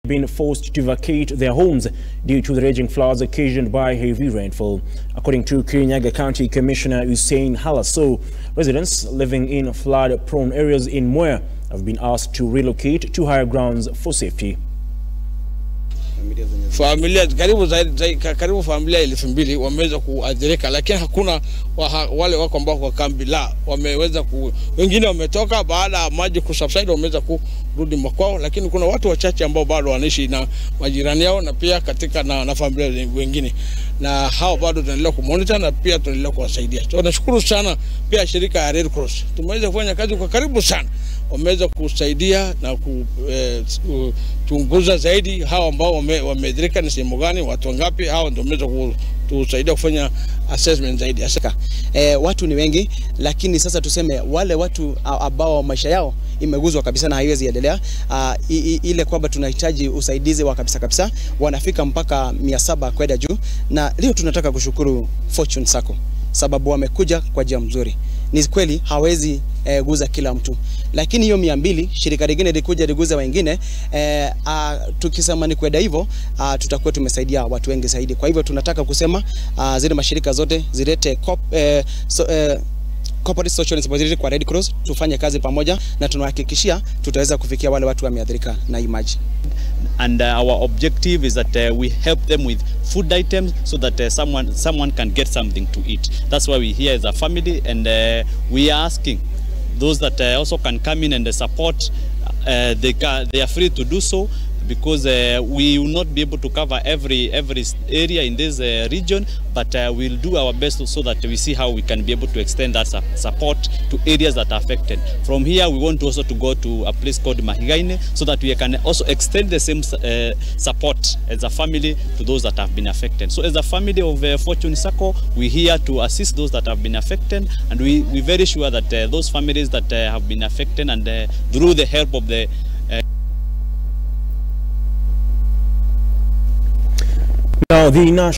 been forced to vacate their homes due to the raging floods occasioned by heavy rainfall. According to Kirinyaga County Commissioner Hussein Halaso, residents living in flood-prone areas in Mwea have been asked to relocate to higher grounds for safety. familia karibu zaidi, zaidi, karibu familia elfu mbili wameweza kuathirika, lakini hakuna wa, wale wako ambao kwa kambi la wameweza ku, wengine wametoka baada ya maji kusubside, wameweza kurudi makwao, lakini kuna watu wachache ambao bado wanaishi na majirani yao na pia katika na, na familia wengine, na hao bado tunaendelea kumonitor na pia tunaendelea kuwasaidia. So nashukuru sana pia shirika ya Red Cross, tumeweza kufanya kazi kwa karibu sana wameweza kusaidia na kuchunguza eh, zaidi hao ambao wameathirika ni sehemu gani, watu wangapi, hao ndio wameweza kutusaidia kufanya assessment zaidi. Asika. Eh, watu ni wengi, lakini sasa tuseme wale watu ambao maisha yao imeguzwa kabisa na haiwezi endelea, uh, ile kwamba tunahitaji usaidizi wa kabisa kabisa, wanafika mpaka mia saba kwenda juu, na leo tunataka kushukuru Fortune Sacco sababu wamekuja kwa njia mzuri. Ni kweli hawezi eh, guza kila mtu, lakini hiyo mia mbili shirika lingine likuja liguza wengine eh, a, tukisema ni kwenda hivyo tutakuwa tumesaidia watu wengi zaidi. Kwa hivyo tunataka kusema a, zile mashirika zote zilete cop, eh, so, eh, corporate social responsibility kwa Red Cross, tufanye kazi pamoja na tunahakikishia tutaweza kufikia wale watu wameathirika na hii maji. and uh, our objective is that uh, we help them with food items so that uh, someone someone can get something to eat that's why we here as a family and uh, we are asking those that uh, also can come in and uh, support uh, they can, they are free to do so because uh, we will not be able to cover every every area in this uh, region but uh, we'll do our best so that we see how we can be able to extend that su support to areas that are affected from here we want also to go to a place called Mahigaine so that we can also extend the same uh, support as a family to those that have been affected so as a family of uh, Fortune Sacco we're here to assist those that have been affected and we we're very sure that uh, those families that uh, have been affected and uh, through the help of the Now, the national